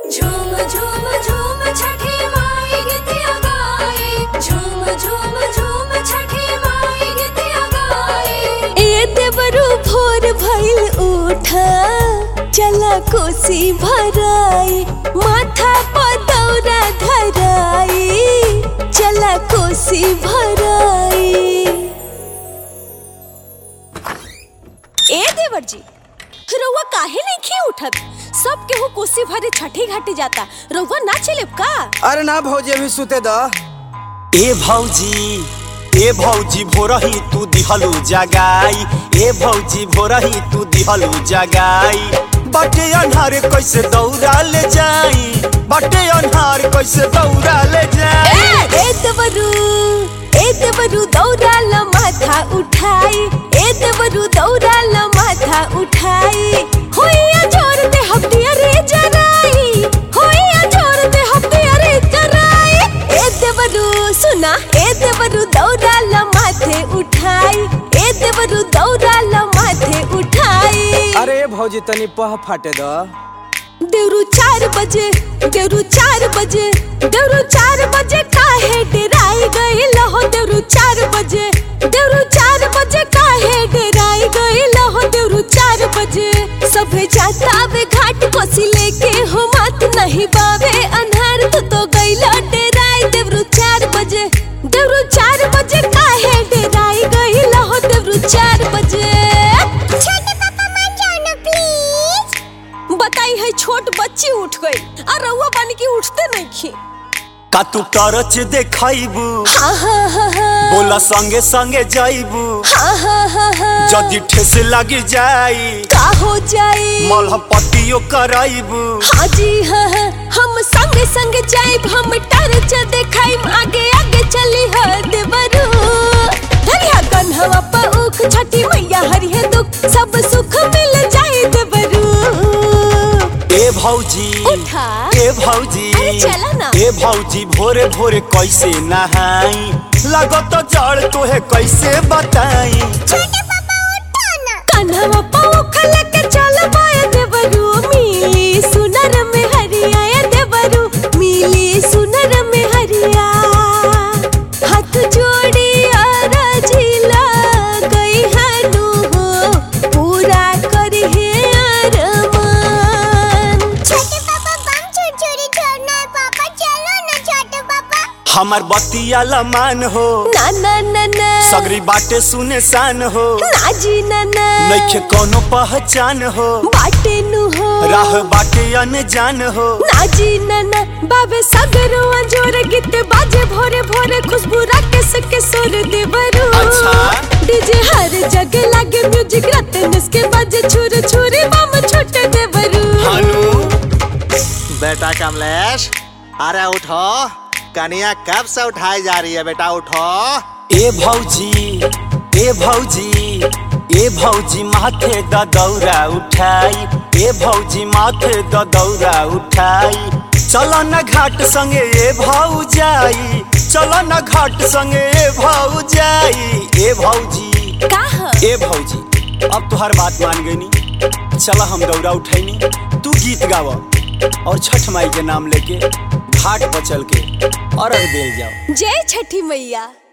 झूम झूम झूम छठी माई गीतिया गाए झूम झूम झूम छठी माई गीतिया गाए ए देवरू भोर भइल उठा चला कोसी भराई माथा पर दौरा धराई चला कोसी भराई ए देवर जी रउआ काहे नहीं खी उठत सब केहू कोसी भरे छठी घाटी जाता रउआ ना चलेब का अरे ना भौजी अभी सुते द ए भौजी ए भौजी भोरही तू दिहलु जगाई ए भौजी भोरही तू दिहलु जगाई बटे अन्हार कैसे दौड़ा ले जाई बटे अन्हार कैसे दौड़ा ले जाई ए देवरू ए देवरू दौड़ाल माथा उठाई ए देवरू दौड़ाल माथा उठाई होइया जोर दे हफ्तिया रे जराई होइया जोर दे हफ्तिया रे जराई ए देवरू सुना ए देवरू दौड़ाल माथे उठाई ए देवरू दौड़ाल माथे उठाई अरे भौजी तनी पह फाटे द देवरू चार बजे देवरू चार बजे देवरू चार बजे काहे डेराई गई लहो देवरू चार बजे देवरू चार बजे काहे डेराई गई लहो देवरू चार बजे सभे जाता वे घाट कोसी लेके हो मत नहीं बावे अनहार तू तो गईला डेराई देवरू चार बजे देवरू चार बजे काहे डेराई गई लहो देवरू चार बजे छोटे पापा मान जाओ ना प्लीज बताई है छोट बच्ची उठ गई और रउआ बन के उठते नहीं खी का तू टरच देखाइबू हाँ हाँ हाँ हाँ बोला संगे संगे जाइबू हाँ हाँ हाँ हाँ जदि ठेस लगी जाई का हो जाए मलह पट्टियो कराइबू हाँ जी हाँ हाँ हम संगे संगे जाइब हम टर्च देखाइम आगे आगे चली है देवरू हरिया कन्हवा पर उख छठी मैया हरिया दुख सब सुख मिल जाए देवरू ए भौजी उठा ए भौजी अरे चला ना। ए भौजी भोरे भोरे कैसे नहाई लगत जड़ तोहे कैसे बताई कन्हवा पौख लेके चल पाए देवरू मिली सुनर में हरिया देवरू मिली सुनर में हरिया हाथ जोड़ी अरजिला गई हनु हो पूरा करी है अरमान छोटे पापा बम छुरछुरी छोड़ना है पापा चलो ना छोटे पापा हमर बतिया लमान हो ना ना ना ना सगरी बाटे सुने शान हो ना जी ना ना नइखे कोनो पहचान हो बाटे नु हो राह बाटे अनजान हो नाजी नना बाबे सगरो अंजोर गीत बाजे भोरे भोरे खुशबू राकेश के सुर देवरू अच्छा। डीजे हर जगह लागे म्यूजिक रतन के बाजे छुर छुरी बम छोटे देवरू हानू बेटा कमलेश अरे उठो कनिया कब से उठाई जा रही है बेटा उठो ए भौजी ए भौजी ए भौजी माथे द दौरा उठाई ए भौजी माथे द दौरा उठाई चल न घाट संगे ए भौजाई चल न घाट संगे ए भौजाई ए भौजी का ह? ए भौजी अब तुहार बात मान गईनी चल हम दौरा उठैनी तू गीत गाव और छठ माई के नाम लेके घाट पर चल के अर्घ देल जाओ जय छठी मैया